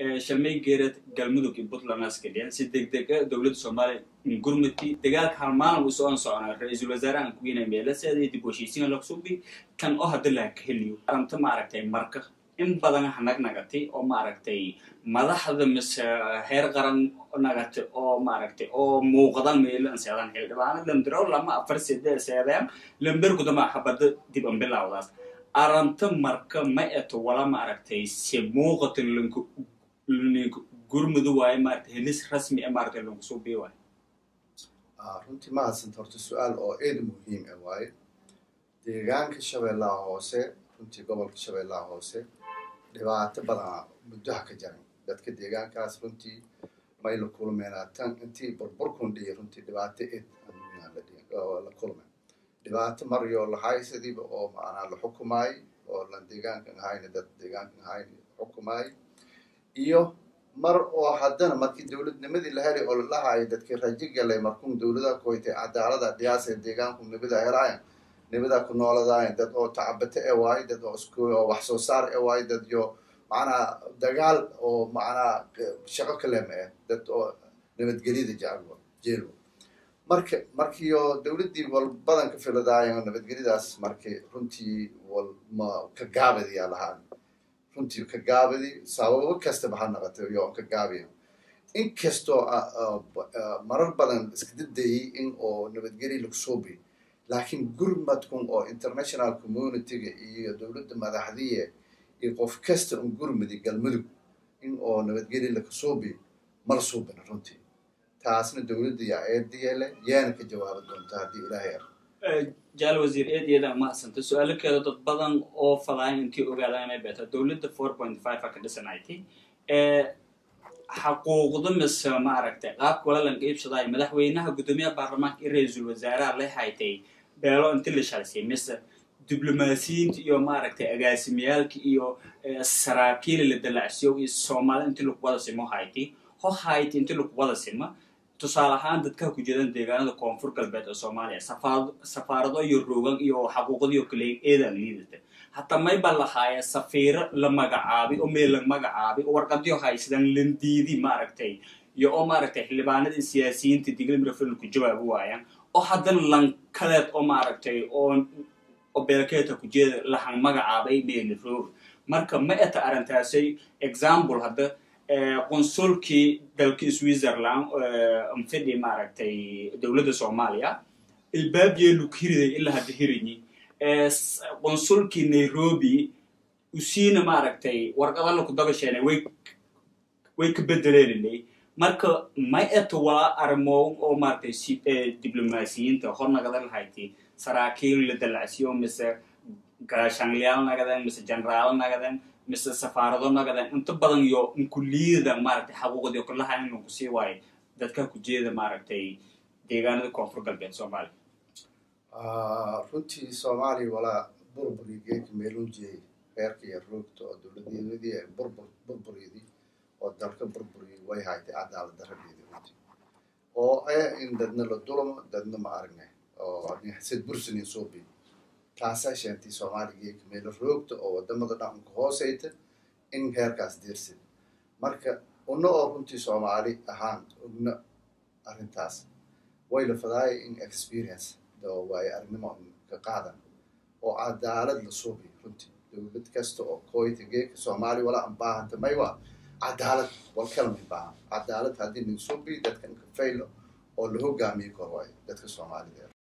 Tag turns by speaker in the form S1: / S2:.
S1: shalmay geerad galmudug iyo puntland askadhiyan si degdega dowladda soomaaliya gurmudki dagaalka hal maalin uu socon soconaa ra-iisul wasaarahan kuwiina meelaseeda iyo dib heshiisiin laqsubi kan oo hadda laha ka heliyo aranta maaragtay marka in badan hanag nagatay oo maaragtay madaxda mise heer qaran nagatay oo maaragtay oo muuqdan meelan seedan xildhibaano lamdiro lama afar sede seedeen lamberkudama xabada dib an bilawdaas aranta marka ma eto wala maaragtay se muuqata lanku gurmudu waayo maaragtay helis rasmi e maaragtay lanku suubiyo waayo
S2: runtii ma hadsanta horta su-aal oo eed muhiim ah waaye deegaanka shabeellaha hoose runtii gobolka shabeellaha hoose dhibaato badana muddoha ka jaran dadka deegaankaas runtii may la kulmeenaa tan intii burburkun dhihi runtii dhibaato eed la kulmeen dhibaato maryo lahaysadiiba oo macnaa la xukumaay oo lan deegaankan ahayna dad deegaankan ahayn xukumaay iyo mar oo haddana markii dowladnimadii la helay oo la dhahayo dadkii rajo galay markuun dowladaha kuwaytay cadaalada dhiyaasee deegaanku nibada helaayan nibada ku nooladaayan dad oo tacabate e waayo dad oo isku oo wax soo saar e waayo dad yo macnaa dagaal oo macnaa shaqo kalema eh dad oo nabadgelyada jecel jeel marka markiio dowladdii wal badan ka filadaayan nabadgelyadaas markii runtii wal ma ka gaabadiyaa lahaan runtii ka gaabadi sababo kastaba ha naqatay yo ka gaabiya inkastoo marar badan iska dadayay in oo nabadgelya lagu soo biy laakiin gurmadkun oo international communityga iyo dowladda madaxdiye iyo qof kasta un gurmadi galmudug in oo nabadgelya laga soo biy mala suubina runtii taasna dowladda yaa eediyeele yaana ka jawaabi doonta haddii ilaahay ar
S1: jaal wasiir eedyada mahadsanta su-aalo keeda dad badan oo fadaayan intii ogaadaan inay beeta dowladda four point five a ka dhisanaytay xaquuqda mise maaragtay qaabka walalanka iibsadaay madaxweynaha guddoomiyaha baarlamaanka iyo ra-iisul wasaaraha la haytay beelo inti la shalsiyay mise diblomaasiyiinta iyo maaragtay agaasimiyaalka iyo saraakiila la dalacsiyo iyo soomaali inti lagu wada simo hayti ho hayti inti lagu wada sima tusaale ahaan dadka ku jeedan deegaanada koonfur galbeed ee soomaaliya safaarado iyo roogan iyo xaquuqadiio kale eedaan liidata hataa mayba lahaaya safiiro la magacaabay oo meel la magacaabay oo warqadyo haysadaan landiidi maaragtay iyo oo maaragtay xildhibaanadii siyaasiyiinta diglimrafil ku jawaabi waayaan oo haddana lankaleed oo maaragtay oo oo beelkeeta ku jeeda lahan magacaabay meeli rooga marka ma eta arrintaasay example hadda qonsulkii dalkii switzerland mfidhi maaragtay dowladda soomaaliya ilbaabyeelu ka hiriday ilaa hadda hirinyi qonsulkii nairobi usiina maaragtay warqadala ku dabasheenay way way ka bedeleeninay marka may eto waa arimoon oo maaragtay diblomaasiyiinta hor nagada lahayti saraakiil la dalacsiyo mise gaashaangliyaal nagadan mise generaal nagadan mise safaarado nagadan inta badan iyo inkuliyadan maaragtay xaquuqdii oo kalaha in lagu sii waayo dadka ku jeeda maaragtay deegaanada koonfur galbeed soomaaliya
S2: runtii soomaaliya walaa burburi geedka meeluu jeeyay reerka iyo roogta oo dowladeedadii burbur burbureedii oo dalka burburiyay way haytay cadaalad daradeedii runtii oo eh in dadna la dulmo dadna ma aragnay oo sid bursanin soo biy taasaa sheentay soomaaliya geedka meelo roogta oo wadamada dhaqanka hooseyta in heerkaas deersid marka una oo runtii soomaali ahaan ogna arrintaas way la fadaaya in experience waayo arrinimo ka qaadan oo cadaalad la suubiy runtii dowlad kasta oo kooyta geedka soomaaliya walaa an baahanta may waa cadaalad wal kalmay baahan cadaalad haddii nin suubiy dadka inka faylo oo la hogaamiyo kor waayo dadka soomaalida